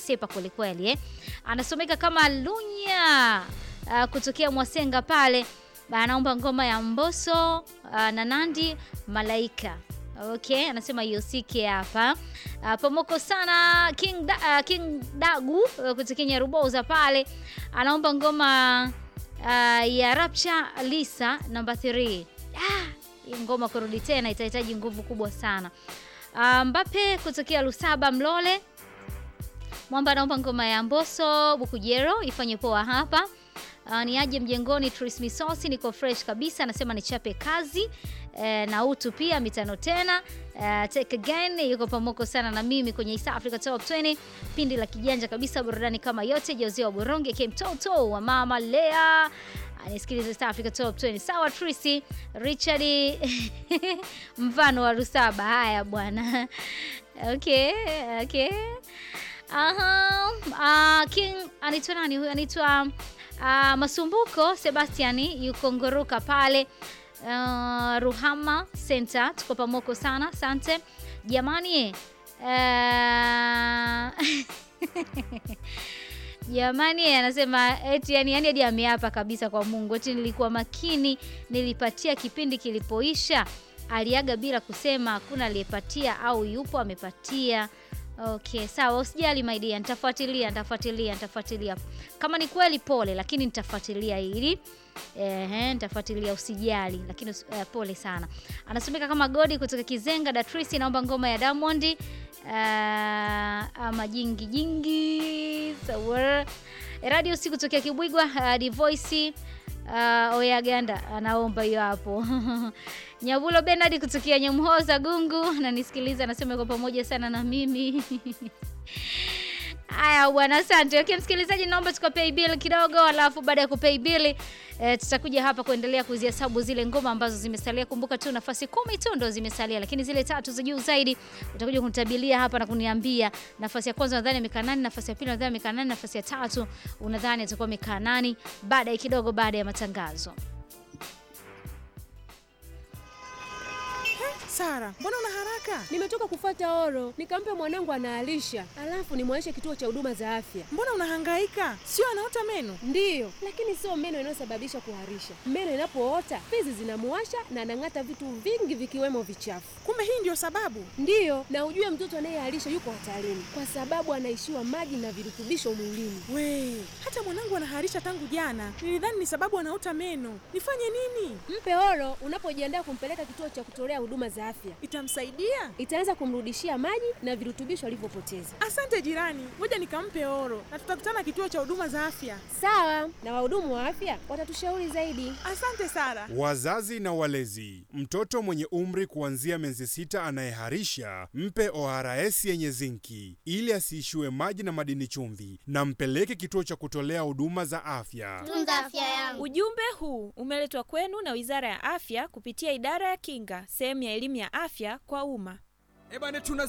anasepa kwelikweli eh. Anasomeka kama Lunya uh, kutokea Mwasenga pale, anaomba ngoma ya Mbosso uh, na Nandi Malaika. Okay, anasema yosike hapa. Uh, pamoko sana King, da, uh, King Dagu uh, kutokea Nyaruboza pale anaomba ngoma uh, ya Rapcha Lisa namba 3. Ah, hii ngoma kurudi tena itahitaji nguvu kubwa sana. Uh, Mbappe kutokea Lusaba Mlole Mwamba anaomba ngoma ya Mbosso Bukujero ifanye poa hapa. Uh, ni aje mjengoni Tris Misosi, niko fresh kabisa, anasema nichape kazi eh, na utu pia mitano tena eh, take again yuko pamoko sana na mimi kwenye East Africa Top 20 pindi la kijanja kabisa, burudani kama yote. Jose wa Boronge Kim Toto wa mama Lea anisikiliza East Africa Top 20. Sawa Trisi Richard mfano wa Rusaba. Haya bwana okay, okay. Aha, uh, King anaitwa nani huyu? Anaitwa uh, Masumbuko Sebastian yuko Ngoroka pale uh, Ruhama Center. Tuko pamoko sana, asante jamani. Uh, jamani, anasema eti yani, yani hadi ameapa kabisa kwa Mungu eti nilikuwa makini, nilipatia kipindi kilipoisha. Aliaga bila kusema, hakuna aliyepatia au yupo amepatia. Okay, sawa, usijali my dear, nitafuatilia nitafuatilia nitafuatilia. Kama ni kweli pole, lakini nitafuatilia ili ehe, nitafuatilia usijali, lakini usi- eh, pole sana. Anasomeka kama Godi kutoka Kizenga. Datrisi naomba ngoma ya Diamond uh, ama jingi jingi. Sawa. Radio usiku kutokea Kibwigwa uh, Divoice uh, Oyaganda anaomba hiyo hapo. Nyabulo Bernard kutokea Nyamhoza Gungu ananisikiliza, anasema yuko pamoja sana na mimi. Haya bwana, asante. Okay, msikilizaji, naomba tukapay bill kidogo, alafu baada ya kupay bill e, tutakuja hapa kuendelea kuzihesabu zile ngoma ambazo zimesalia. Kumbuka tu nafasi kumi tu ndo zimesalia, lakini zile tatu za juu zaidi utakuja kunitabilia hapa na kuniambia nafasi ya kwanza unadhani amekaa nani, nafasi ya pili unadhani amekaa nani, nafasi ya tatu unadhani atakuwa amekaa nani, baadaye kidogo, baada ya matangazo. Sara, mbona una haraka? Nimetoka kufuata oro, nikampe mwanangu anaalisha, alafu nimwaishe kituo cha huduma za afya. Mbona unahangaika? Sio anaota meno? Ndiyo, lakini sio meno inayosababisha kuharisha. Meno inapoota fizi zinamuwasha na anang'ata vitu vingi vikiwemo vichafu. Kumbe hii ndio sababu. Ndiyo, na ujue mtoto anayeharisha yuko hatarini kwa sababu anaishiwa maji na virutubisho mwilini. We, hata mwanangu anaharisha tangu jana. Nilidhani ni sababu anaota meno. Nifanye nini? Mpe oro unapojiandaa kumpeleka kituo cha kutolea huduma za afya, Itamsaidia? itaanza kumrudishia maji na virutubisho alivyopoteza. Asante jirani, ngoja nikampe oro na tutakutana kituo cha huduma za afya. Sawa, na wahudumu wa afya watatushauri zaidi. Asante Sara. Wazazi na walezi, mtoto mwenye umri kuanzia miezi sita anayeharisha mpe ORS yenye zinki ili asiishiwe maji na madini chumvi, na mpeleke kituo cha kutolea huduma za afya. Tunza afya yangu. Ujumbe huu umeletwa kwenu na Wizara ya Afya kupitia Idara ya Kinga, sehemu ya elimu ya afya kwa umma. Ebane tuna